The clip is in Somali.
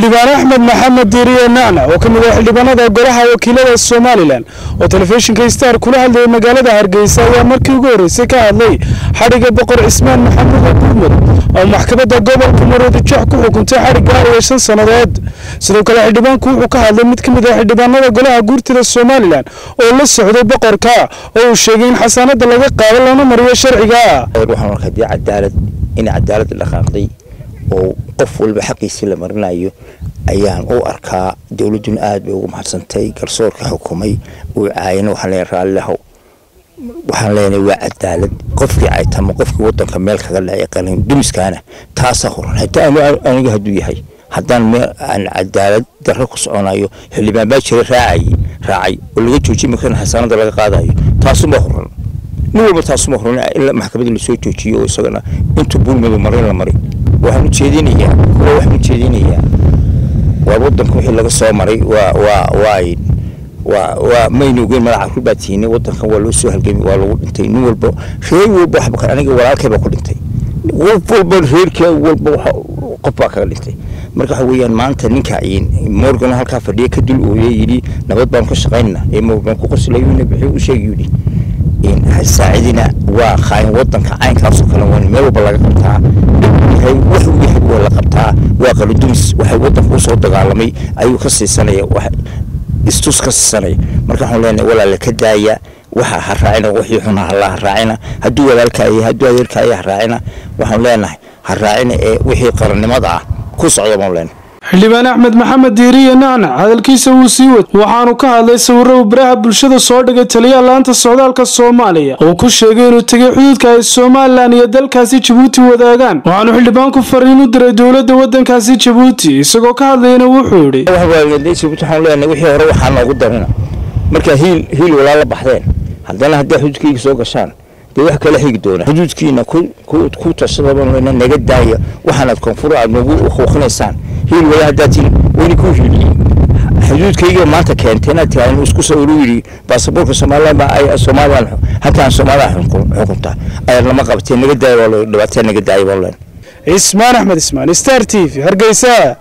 xildhibaan axmed maxamed diiriye nacnac oo ka mid ah xildhibaanada golaha wakiilada somalilan oo telefishinka star kula hadlayay magaalada hargeysa ayaa markii ugu horreysay ka hadlay xadhigga boqor cismaan maxamuud gurmud oo maxkamadda gobolka maroodijeex ku xukuntay xadhigga iyo shan sannadood sidoo kale xildhibaanku wuxuu ka hadlay mid ka mid ah xildhibaanada golaha guurtida somalilan oo la socday boqorka oo uu sheegay in xasaanada laga qaado loona mariyo sharciga waxaan arkaa dee cadaalad in cadaalad dhaqaaqday oo qof walba xaqiisii la marinayo ayaan u arkaa dowladduna aad bay ugu mahadsantay garsoorka xukumay uu caayana waxaan leenahay raallilahow waxaan leenahay waa cadaalad qofkii caytama qofkii wadanka meel kaga dhacay qalin dumiskaana taasaa horan hataa aniga hadduu yahay haddaan meel aan cadaalad darro ku soconayo xildhibaan baa jira raacay raacay oo laga joojin makana xasaanada laga qaadayo taasuma horan nin walba taasuma horan ilaa maxkamadda lasoo joojiyo oo isagana intuu buulmadu marin la mari waxaan ujeedinayaa kuwa waxaan ujeedinayaa waa wadanka wixii laga soo maray waa waa waay waa waa maynu ogeyn madaxa rubaa tihiin wadankan waa loo soo halgamay waa lagu dhintay nin walba reer walba waxba aniga walaalkay baa ku dhintay qof walba reerkee walba qof baa kaga dhintay marka waxa weeyaan maanta ninka morgan halkaa fadhiya ka dul ooyay yidhi nabad baan ka shaqaynana ee morgan ku qoslayna bixii u sheegi yidhi saacidina waa qaayin wadanka caynkaasoo kale waa meel walba laga qabtaa wax uu yahay waa la qabtaa waa qaladumis waxay wadanka usoo dagaalamay ayuu ka siisanaya istus ka siisanaya marka waxaan leenahay walaala ka daaya waxa ha raacina wixii xuna hala ha raacina hadduu walaalkaaya hadduu adeerkaaya ha raacina waxaan leenahay ha raacina ee wixii qarannimada ah ku socda baan leenahay xildhibaan axmed maxamed diiriye nacnac hadalkiisa wuu sii wad waxaanu ka hadlay sawirro uu baraha bulshada soo dhigay taliyaha laanta socdaalka soomaaliya oo ku sheegay inuu tegay xuduudka ay somalilan iyo dalkaasi jabuuti wadaagaan waxaanu xildhibaanku fariin u diray dowladda waddankaasi jabuuti isagoo ka hadlayana wuxuu yidhi waxaan leenahay wixii hore waxaa noogu darina markaa hiil hiil walaa la baxdeen haddana hadday xuduudkayga soo gashaan dee wax kala xigi doona xuduudkiina ku tashadaba naga daaya waxaanaad koonfur aad nagu huuqinaysaan hiil wala haddaatiin weli ku hiiliyey xuduudkayga maanta keentay inaad tiraa isku sawiro yidhi baasaboorka somaliland baa ay somaliland halkaan soomaaliya xukunta ayaad lama qabtee naga daaya waa dhibaatada naga daaya baan leen cismaan axmed ismaan star t v hargeysa